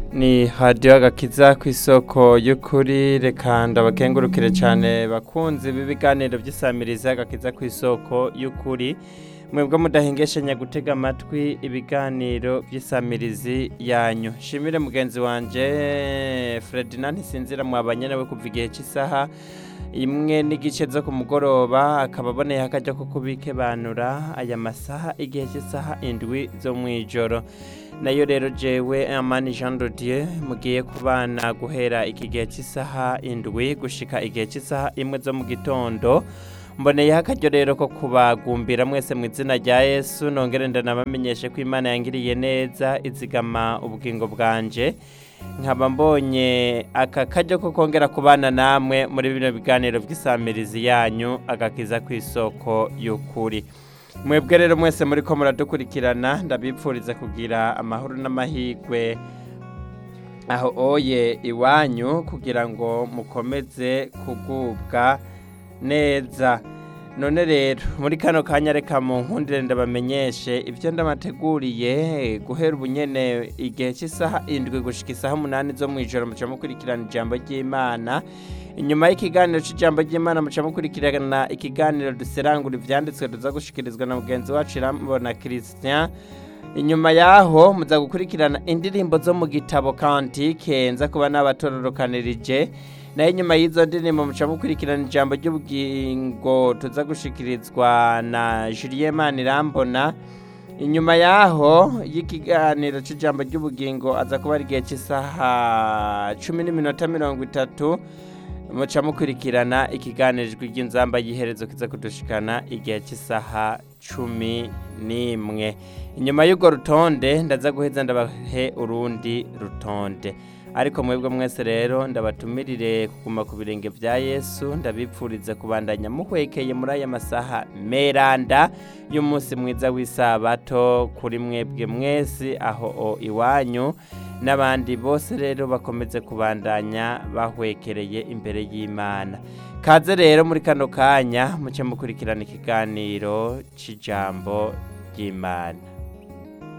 ni hadiyo agakiza ku isoko y'ukuri reka ndabakengurukire cyane bakunzi b'ibiganiro by'isamiriza agakiza ku isoko y'ukuri mwebwe mudahengeshanya gutega amatwi ibiganiro by'isamirizi yanyu shimire mugenzi wanjye Ferdinand ntisinzira mwabanye nawe kuva igihe cy'isaha imwe n'igice zo ku mugoroba akaba aboneye akajya ko kubikebanura aya masaha igihe cy'isaha indwi zo mu ijoro nayo rero jewe amani jean dodier mugiye kubana guhera iki gihe cy'isaha indwi gushika igihe cy'isaha imwe zo mu gitondo mboneyeho akaryo rero ko kubagumbira mwese mu izina rya yesu nongere ndanabamenyeshe ko imana yangiriye neza izigama ubugingo bwanje nkaba mbonye aka karyo ko kongera kubana namwe muri bino biganiro by'isamirizi yanyu agakiza ku isoko y'ukuri mwebwe rero mwese muri ko muradukurikirana ndabipfuriza kugira amahoro n'amahirwe aho oye iwanyu kugira ngo mukomeze kugubwa neza none rero muri kano kanya reka mu nkundire ndabamenyeshe ibyo ndamateguriye guhera ubunyene igihe cy'isaha indwi gushika isaha umunani zo mu ijoro muca mukurikirana ijambo ry'imana inyuma y'ikiganiro cy'ijambo ry'imana muca mukurikirana ikiganiro duserangura ibyanditswe tuza gushikirizwa na mugenzi wacu irambona christian inyuma yaho muza gukurikirana indirimbo zo mu gitabo kantike nza kuba n'abatororokanirije nayo inyuma y'izo ndirimbo muca mukurikirana ijambo ry'ubugingo tuza gushikirizwa na Julien Manirambona inyuma yaho y'ikiganiro cy'ijambo ry'ubugingo aza kuba ari igihe cy'isaha cumi n'iminota mirongo itatu muca mukurikirana ikiganiro ry'inzamba y'iherezo kiza kudushikana igihe cy'isaha cumi n'imwe inyuma y'urwo rutonde ndaza guheza ndabahe urundi rutonde ariko mwebwe mwese rero ndabatumirire kuguma ku birenge bya yesu ndabipfuriza kubandanya muhwekeye muri aya masaha meranda y'umunsi mwiza w'isabato kuri mwebwe mwese aho iwanyu n'abandi bose rero bakomeze kubandanya bahwekereye imbere y'imana kaze rero muri kano kanya muce mukurikirana ikiganiro cy'ijambo ry'imana